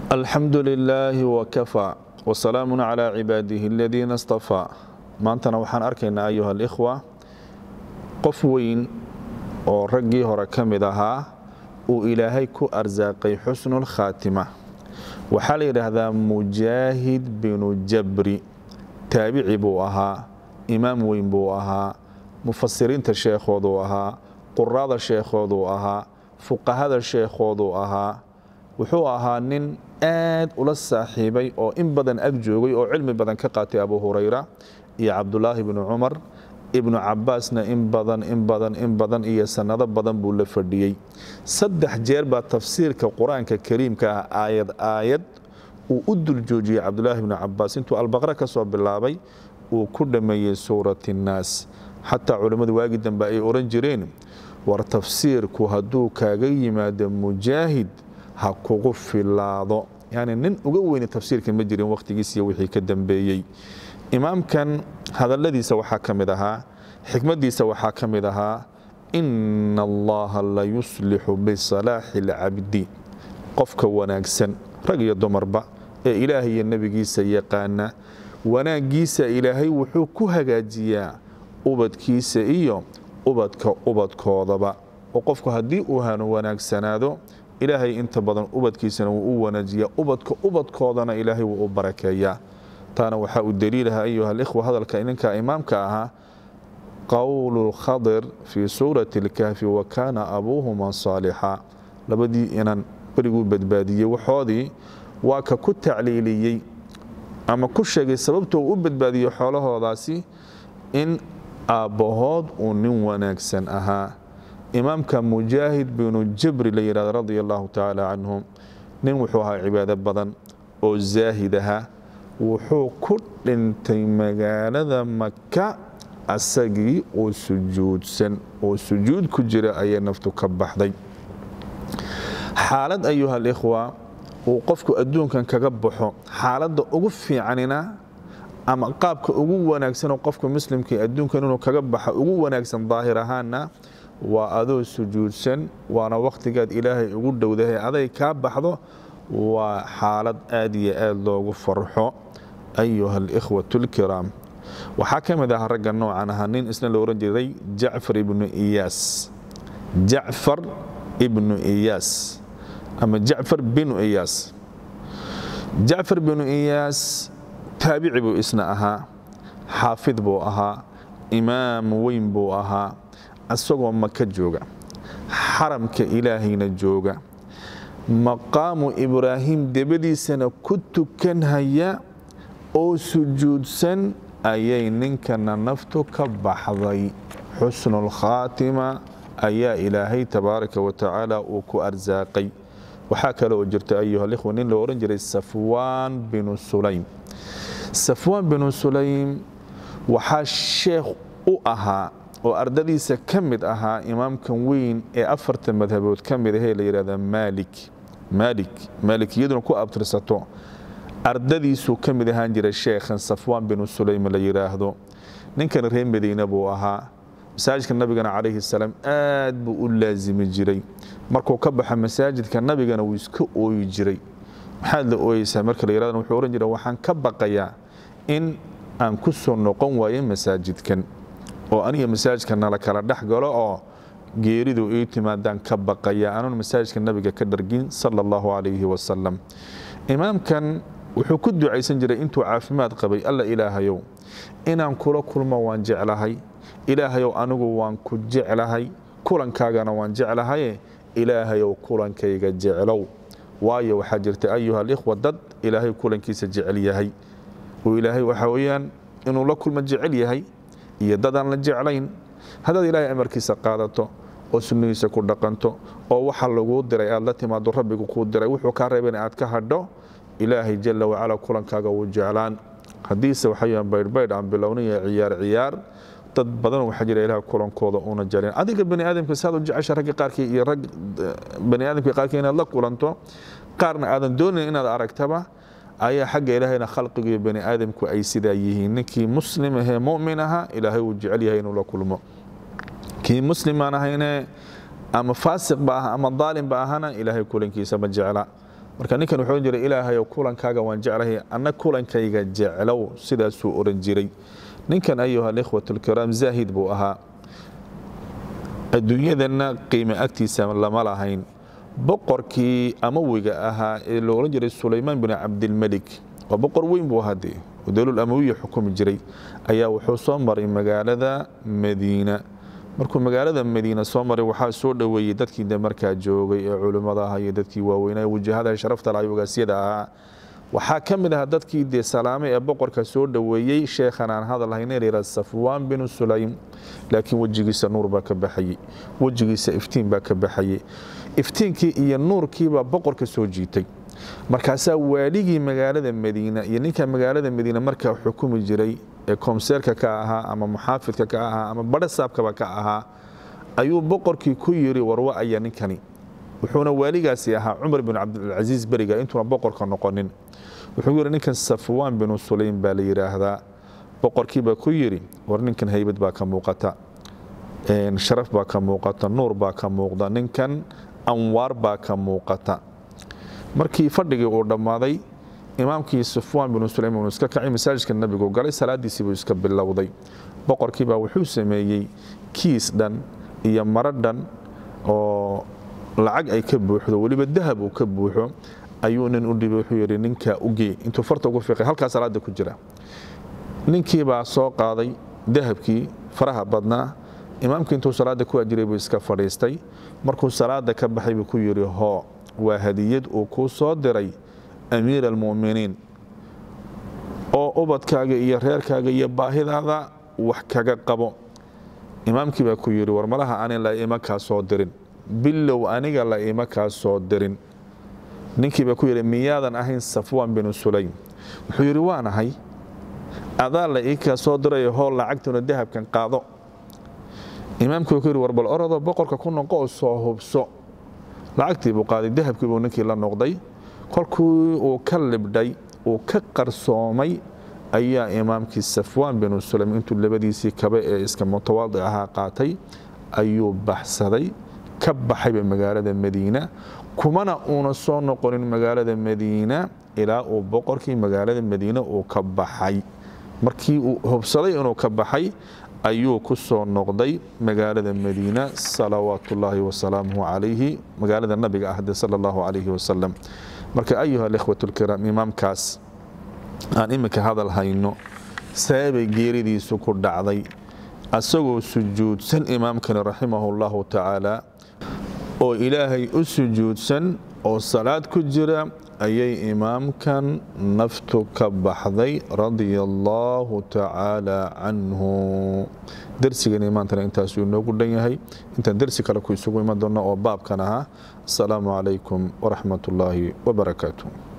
alxamdu lilaahi wakafaa wasalaamun calaa cibaadihi aladiina istafaa maantana waxaan arkaynaa ayuha alikhwa qof weyn oo raggii hore ka mid ahaa uu ilaahay ku arsaaqay xusnulkhaatima waxaa la yidhaahdaa mujaahid binu jabri taabici buu ahaa imaam weyn buu ahaa mufasiriinta sheekhooduu ahaa quraada sheekhooduu ahaa fuqahada sheekhooduu ahaa wuxuu ahaa nin aad ula saaxiibay oo in badan ag joogay oo cilmi badan ka qaatay abu hurayra iyo cabdulaahi bnu cumar ibnu cabaasna in badan in badan in badan iyo sannado badan buu la fadhiyey saddex jeer baa tafsiirka qur-aanka kariimka ah aayad aayad uu u dul joojiyey cabdulaahi bnu cabaas intuu albaqre ka soo bilaabay uu ku dhammeeyey suurat innaas xataa culimmadu waagi dambe ay odhan jireen war tafsiirku hadduu kaaga yimaado mujaahid ha kugu filaado yani nin uga weyni tafsiirka ma jirin wakhtigiisiiyo wixii ka dambeeyey imaamkan hadalladiisa waxaa ka mid ahaa xikmaddiisa waxaa ka mid ahaa ina allaha la yuslixu bisalaaxi alcabdi qofka wanaagsan rag iyo dumarba ee ilaahay iyo nebigiisa yaqaana wanaaggiisa ilaahay wuxuu ku hagaajiyaa ubadkiisa iyo ubadka ubadkoodaba oo qofku haddii uu hanu wanaagsanaado ilaahay inta badan ubadkiisana wuu u wanaajiyaa ubadka ubadkoodana ilaahay wuu u barakeeyaa taana waxaa u daliilaha ayuha alikhwa hadalka ninka imaamka ahaa qowlu khadir fii suurati اlkahfi wa kaana abuuhuma saalixa labadii inan beriguu badbaadiyey waxoodii waa ka ku tacliiliyey ama ku sheegay sababta uu u badbaadiyey xoolahoodaasi in aabbahood uu nin wanaagsan ahaa imaamka mujaahid binu jabri la yidhahdo radia allahu tacaala canhu nin wuxuu ahaa cibaado badan oo zaahid ahaa wuxuu ku dhintay magaalada maka asagii oo sujuudsan oo sujuud ku jira ayay naftu ka baxday xaalad ayuha alikhwa uu qofku adduunkan kaga baxo xaaladda ugu fiicanina ama qaabka ugu wanaagsanoo qofka muslimka adduunkan inuu kaga baxa ugu wanaagsan daahir ahaana waa adoo sujuudsan waana wakhtigaad ilaahay ugu dhowdahay aday kaa baxdo waa xaalad aad iyo aad loogu farxo ayuha alikhwatu alkiraam waxaa ka mid ahaa ragga noocan ahaa nin isna la ohan jiray jacfar ibnu iyaas jacfar ibnu iyaas ama jacfar binu iyaas jacfar binu iyaas taabici buu isna ahaa xaafid buu ahaa imaam weyn buu ahaa isagoo maka jooga xaramka ilaahayna jooga maqaamu ibraahim debadiisana ku tukanhaya oo sujuudsan ayay ninkana naftu ka baxday xusnulkhaatima ayaa ilaahay tabaaraka wa tacaala uu ku arsaaqay waxaa kale oo jirta ayuha alikhwa nin loo odhan jiray safwaan binu sulaym safwaan binu sulaym waxaa sheekh u ahaa oo ardadiisa ka mid ahaa imaamkan weyn ee afarta madhabood ka mid ahee la yidhahda maalik maalik maalikiyaduna ku abtirsato ardadiisuu ka mid ahaan jiray sheekhan safwaan binu sulaym la yidhaahdo ninkan reer madiine buu ahaa masaajidka nabigana calayhi salaam aad buu u laasimi jiray markuu ka baxo masaajidka nabigana wuu iska ooyi jiray maxaad la ooyeysaa marka la yihahdo wuxuu ohan jiray waxaan ka baqayaa in aan ku soo noqon waayo masaajidkan oo aniga masaajidka nala kala dhex galo oo geeridu ii timaadaan ka baqaya anuun masaajidka nabiga ka dhargin sala allahu calayhi wasalam imaamkan wuxuu ku ducaysan jiray intuu caafimaad qabay alla ilaahayow inaan kula kulmo waan jeclahay ilaahayow anigu waan ku jeclahay kulankaagana waan jeclahaye ilaahayow kulankayga jeclow waayo waxaa jirta ayuha alikhwa dad ilaahay kulankiisa jecel yahay oo ilaahay waxaa weeyaan inuu la kulmo jecel yahay iyo dadaan la jeclayn haddaad ilaahay amarkiisa qaadato oo sunnihiisa ku dhaqanto oo waxa laguu diray aad la timaado rabbigu kuu diray wuxuu kaa reebana aad ka hadho ilaahay jala wacala kulankaaga wuu jeclaan haddiise waxayan baydhbaydh aan bilownaya ciyaar ciyaar dad badan waxaa jira ilaah kulankooda una jecleen adiga bani aadamka saad u jecesha ragga qaarkii iyo rag bani aadamka qaarkii inaad la kulanto qaarna aadan doonayn inaad aragtaba ayaa xagga ilaahayna khalqigu iyo bani aadamku ay sidaa yihiin ninkii muslim ahee mu'min ahaa ilaahay wuu jecel yahay inuu la kulmo kii muslimaan ahayne ama faasiq ba ah ama daalim ba ahana ilaahay kulankiisa ma jecla marka ninkan wuxuu jiray ilaahayow kulankaaga waan jeclahay anna kulankayga jeclow sidaasuu oran jiray ninkan ayuha alikhwat alkiraam zaahid buu ahaa adduunyadanna qiime agtiisa lama lahayn boqorkii amawiga ahaa ee lo ohan jiray sulaymaan bin cabdilmelik waa boqor weyn buu ahaadee oo dowlul amawiya xukumi jiray ayaa wuxuu soo maray magaalada madiina markuu magaalada madiina soo maray waxaa soo dhoweeyey dadkii de markaa joogay ee culimmada ahaa iyo dadkii waaweynaa wajahada sharafta lahay ogaasyada ahaa waxaa ka mid ahaa dadkii dee salaame ee boqorka soo dhoweeyey sheekhan aan hadal hayna layihah safwaan binu sulaym laakiin wejigiisa nuur baa ka baxayey wejigiisa iftiin baa ka baxayey iftiinkii iyo nuurkiibaa boqorka soo jiitay markaasaa waaligii magaalada madiina iyo ninka magaalada madiina markaa xukumi jiray ee koomseerka ka ahaa ama muxaafidka ka ahaa ama badhasaabkaba ka ahaa ayuu boqorkii ku yiri warwa aya ninkani wuxuuna waaligaasi ahaa cumar bin cabdilcasiis beriga intuuna boqorka noqonin wuxuu yidhi ninkan safwaan binu sulaym baa la yidhaahdaa boqorkiibaa ku yidhi war ninkan haybad baa ka muuqata sharaf baa ka muuqata nuur baa ka muuqda ninkan anwaar baa ka muuqata markii fadhigii uu dhammaaday imaamkii safwaan binu sulaym uu iska kacay masaajidka nabigu galay salaadiisii buu iska bilowday boqorkiibaa wuxuu sameeyey kiis dhan iyo maro dhan oo lacag ay ka buuxdo weliba dahab uu ka buuxo ayuu nin u dhibay wuxuu yidhi ninkaa ugee intuu farta ugu fiiqay halkaa salaada ku jira ninkiibaa soo qaaday dahabkii faraha badnaa imaamkii intuu salaada ku ajiray buu iska fadhiistay markuu salaada ka baxay buu ku yidhi hoo waa hadiyad uu kuu soo diray amiir almu'miniin oo ubadkaaga iyo reerkaaga iyo baahidaada wax kaga qabo imaamkii baa ku yidhi war malaha anin la ima kaa soo dirin bilow aniga la ima kaa soo dirin ninkii baa ku yidhi miyaadan ahayn safwaan binu sulaym wuxuu yidhi waan ahay adaa la ii kaa soo dirayo hool lacagtuna dahabkan qaado imaamkii baa ku yidhi war bal orodoo boqorka ku noqo oo soo hubso lacagtii buu qaaday dahabkii buu ninkii la noqday kolkii uu ka libdhay uu ka qarsoomay ayaa imaamkii safwaan binu sulaym intuu labadiisii kabe ee iska mutawaadic ahaa qaatay ayuu baxsaday ka baxayba magaalada madiina kumana uuna soo noqonin magaalada madiina ilaa uu boqorkii magaalada madiina uu ka baxay markii uu hubsaday inuu ka baxay ayuu ku soo noqday magaalada madiina salawaat ullaahi wasalaamuhu calayhi magaalada nabiga ahde sala allahu calayhi wasalam marka ayuha alikhwat lkiraam imaamkaas aan iminka hadal hayno sababay geeridiisu ku dhacday asagoo sujuudsan imaamkani raximahu llahu tacaala oo ilaahay u sujuudsan oo salaad ku jira ayay imaamkan naftu ka baxday radia allaahu tacaala canhu dersigani maantana intaasuu inoogu dhan yahay intaan dersi kale ku isugu iman doonno oo baabkan ahaa asalaamu calaykum waraxmat ullaahi wabarakaatu